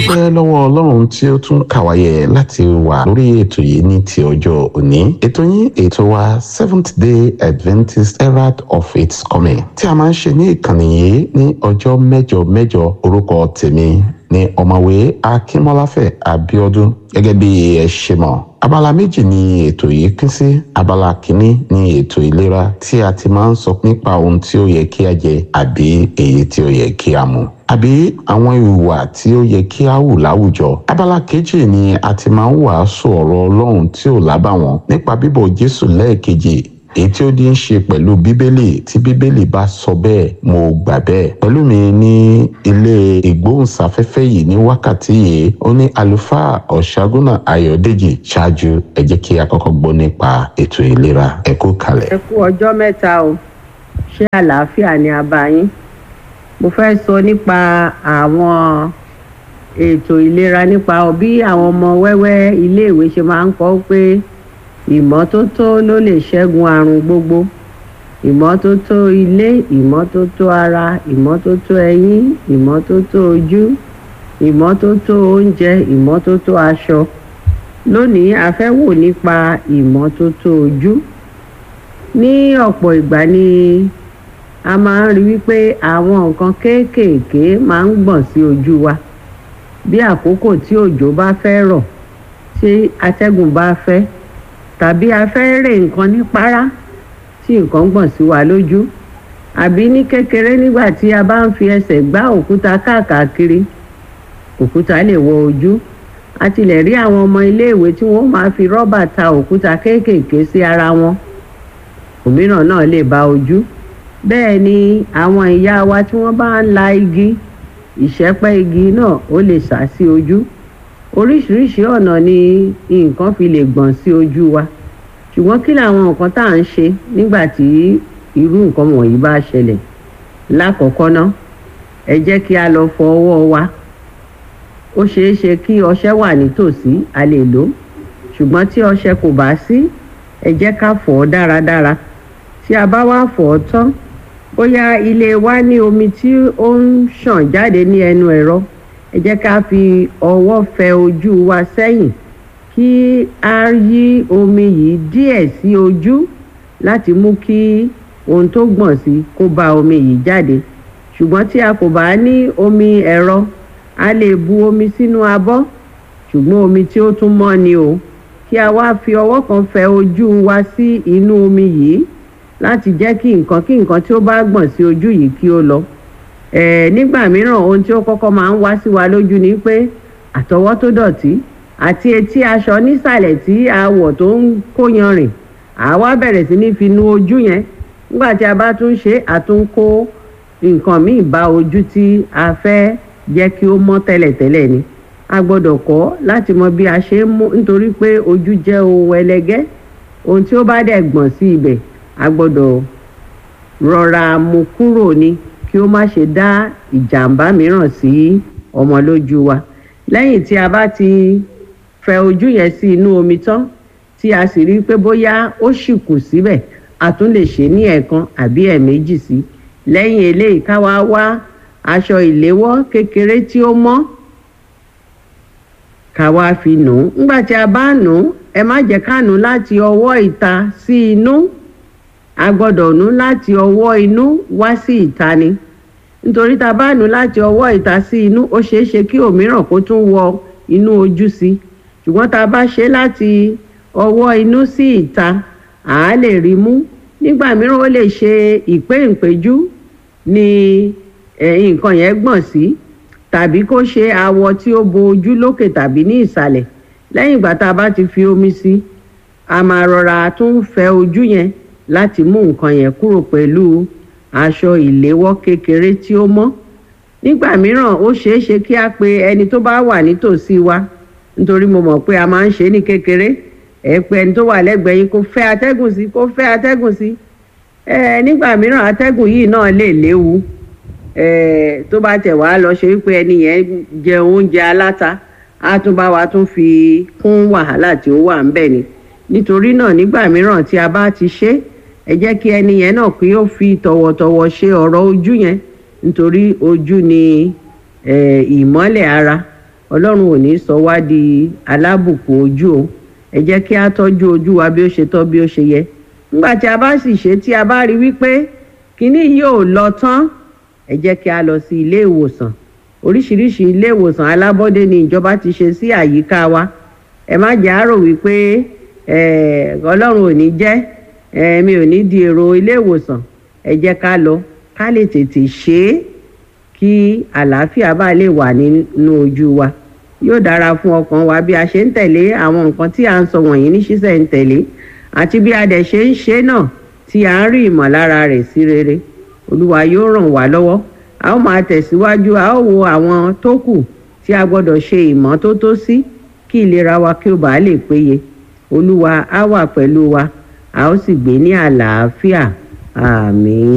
dúpẹ́ lọ́wọ́ ọlọ́run tí ó tún kàwáyé láti wà lórí ètò yìí ní ti ọjọ́ òní ètò yín ètò wa seventh day adventist herald of its coming tí a máa ń ṣe ní ìkànnì yìí ní ọjọ́ mẹ́jọ mẹ́jọ orúkọ tèmi ní ọ̀mọ̀wé akínmọ́láfẹ̀ abíọ́dún gẹ́gẹ́ bí ẹ ṣe mọ̀ abala méjì ni ètò yìí pín sí abala kìíní ni ètò ìlera tí a ti máa ń sọ nípa ohun tí ó yẹ kí a jẹ àbí èyí tí ó yẹ kí a mu àbí àwọn ìhùwà tí ó yẹ kí a hù láwùjọ abala kejì ni a ti máa ń wàásù ọ̀rọ̀ ọlọ́run tí ò lábàwọ́n nípa bíbọ̀ jésù lẹ́ẹ̀kejì èyí tí ó ní í ṣe pẹ̀lú bíbélì tí bíbélì bá sọ bẹ́ẹ̀ mo gbà bẹ́ẹ̀ pẹ̀lú mi ní ilé ìgbóhùnsáfẹ́fẹ́ yìí ní wákàtí yìí ó ní àlùfáà ọ̀ṣágúnà ayọ̀dèjì ṣáájú ẹ jẹ́ kí a kọ́kọ́ gbọ́ nípa ètò ìlera ẹ kú kalẹ̀. ẹ kú ọjọ́ mẹ́ta o ṣé àlàáfíà ni a bá yín mo fẹ́ sọ nípa àwọn ètò ìlera nípa bí àwọn ọmọ wẹ́wẹ́ iléèwé ṣe máa ń kọ́ pé ìmọ́tótó ló lè ṣẹ́gun àrùn gbogbo ìmọ́tótó ilé ìmọ́tótó ara ìmọ́tótó ẹyín ìmọ́tótó ojú ìmọ́tótó oúnjẹ ìmọ́tótó aṣọ lónìí a fẹ́ wò nípa ìmọ́tótó ojú ní ọ̀pọ̀ ìgbà ni a máa ń rí wípé àwọn nǹkan kéékèèké máa ń gbọ̀n sí ojú wa bí àkókò tí òjò bá fẹ́ rọ̀ tí atẹ́gùn bá fẹ́ tàbí a fẹ́ rè nǹkan ní párá tí nǹkan gbọ̀n sí wa lójú àbí ní kékeré nígbà tí a bá ń fi ẹsẹ̀ gbá òkúta káàkiri òkúta lè wọ ojú a tilẹ̀ rí àwọn ọmọ iléèwé tí wọ́n máa fi rọ́bà ta òkúta kéékèèké sí ara wọn òmíràn náà lè ba ojú bẹ́ẹ̀ ni àwọn ìyá wa tí wọ́n bá ń la igi ìṣẹ́pẹ́ igi náà ó lè sá sí ojú oríṣiríṣi ọ̀nà ni nǹkan fi lè gbọ̀n sí ojú wa ṣùgbọ́n kí làwọn nǹkan tá à ń ṣe nígbà tí irú nǹkan wọ̀nyí bá ṣẹlẹ̀ lákọ̀ọ́kọ́ ná ẹ jẹ́ kí a lọ fọ ọwọ́ wa ó ṣeé ṣe kí ọṣẹ wà nítòsí a lè lò ṣùgbọ́n tí ọṣẹ kò bá sí ẹ jẹ́ ká fọ̀ ọ́ dáradára tí a bá wá fọ̀ ọ́ tán bóyá ilé wa ní omi tí ó ń ṣàn jáde ní ẹnu ẹ̀rọ ẹ jẹ́ ká fi ọwọ́ fẹ ojú wa sẹ́yìn kí a yí omi yìí díẹ̀ sí ojú láti mú kí ohun tó gbọ̀n sí kó bá omi yìí jáde ṣùgbọ́n tí a kò bá ní omi ẹ̀rọ a lè bu omi sínú abọ́ ṣùgbọ́n omi tí ó tún mọ́ ni o kí a wá fi ọwọ́ kan fẹ ojú wa sí inú omi yìí láti jẹ́ kí nǹkan kí nǹkan tí ó bá gbọ̀n sí ojú yìí kí ó lọ ẹ nígbà mìíràn ohun tí ó kọ́kọ́ máa ń wá sí wa lójú ni pé àtọwọ́ tó dọ̀tí àti etí aṣọ nísàlẹ̀ tí a wọ̀ tó ń kó yanrìn àwa bẹ̀rẹ̀ sí ní fi nu ojú yẹn nígbà tí a bá tún ṣe àtún kó nǹkan míì bá ojú tí a fẹ́ jẹ́ kí ó mọ́ tẹ́lẹ̀tẹ́lẹ̀ ni a gbọ́dọ̀ kọ́ láti mọ bí a ṣe ń mú nítorí pé ojú jẹ́ ohun ẹlẹgẹ́ ohun tí ó bá dẹ̀ gbọ̀n sí ibẹ̀ a gbọ́dọ̀ rọra mú kúrò ni kí ó má ṣe dá ìjàmbá mìíràn sí ọmọ lójú wa lẹ́yìn tí a bá ti fẹ ojú yẹn sí inú omi tán tí a sì rí i pé bóyá ó ṣì kù síbẹ̀ a tún lè ṣe ní ẹ̀ẹ̀kan àbí ẹ̀ẹ̀méjì sí lẹ́yìn eléyìí ká wá wá aṣọ ìléwọ́ kékeré tí ó mọ́ ká wá fi nù ú nígbà tí a bá nù ú ẹ má jẹ́ ká nù ú láti ọwọ́ ìta sí inú a gbọ́dọ̀ nù láti ọwọ́ inú wá sí ìta ni nítorí tá a bá nù láti ọwọ́ ìta sí inú ó ṣeé ṣe kí òmíràn kó tún wọ inú ojú sí ṣùgbọ́n tá a bá ṣe láti ọwọ́ inú sí ìta à á lè rí mú nígbà mìíràn ó lè ṣe ìpéǹpéjú ni nǹkan yẹn gbọ̀n sí tàbí kó ṣe awọ tí ó bo ojú lókè tàbí ní ìsàlẹ̀ lẹ́yìn ìgbà tá a bá ti fi omi sí a máa rọra tún fẹ ojú yẹn láti mú nǹkan yẹn kúrò pẹ̀lú aṣọ ìléwọ́ kékeré tí ó mọ́ nígbà mìíràn ó ṣeé ṣe kí a pe ẹni tó bá wà nítòsí wa nítorí mo mọ̀ pé a máa ń ṣe ní kékeré ẹ pé ẹni tó wà lẹ́gbẹ̀ẹ́ yín kó fẹ́ atẹ́gùn sí kó fẹ́ atẹ́gùn sí ẹ nígbà mìíràn atẹ́gùn yìí náà lè léwu ẹ tó bá tẹ̀ wá lọ ṣe wípé ẹni yẹn jẹ oúnjẹ aláta á tún bá wa tún fi kún wàhálà tí ó wà ń bẹ̀ ni nítorí náà nígbà mìíràn tí a bá ti ṣe ẹ jẹ́ kí ẹni yẹn náà kí ó fi tọ̀wọ̀tọ̀wọ̀ ṣe ọ̀rọ̀ ojú yẹn nítorí ojú ni ìmọ́lẹ̀ ara ọlọ́run ò ní sọ wá di alábùkún ojú o ẹ jẹ́ kí a tọ́jú ojú wa bí ó ṣe tọ́ bí ó ṣe yẹ nígbà tí a bá sì ṣe tí a bá rí wípé kínní yìí ò lọ tán ẹ jẹ́ kí a lọ sí ilé ìwòsàn oríṣiríṣi ilé ìwòsàn alábọ́dé ni ìjọba ti ṣe sí àyíká wa ẹ má jẹ́ àrò wípé ọlọ́run ò ní jẹ́ mi ò ní di èrò ilé ìwòsàn ẹ jẹ́ ká lọ ká lè tètè ṣe é kí àlàáfíà bá lè wà nínú ojú wa yóò dára fún ọkàn wa bí a ṣe ń tẹ̀lé àwọn nǹkan tí a ń sọ wọ̀nyí ní ṣísẹ̀ ń tẹ̀lé àti bí a dẹ̀ ṣe ń ṣe náà tí a ń rí ìmọ̀lára rẹ̀ sí rere olúwa yóò ràn wá lọ́wọ́ a ó máa tẹ̀síwájú a ó wo àwọn tó kù tí a gbọ́dọ̀ ṣe ìmọ́tótó sí kí ìlera wa kí ó bàa lè péye olúwa á wà pẹ̀lú wa a ó sì gbé ní àlàáfíà àmín.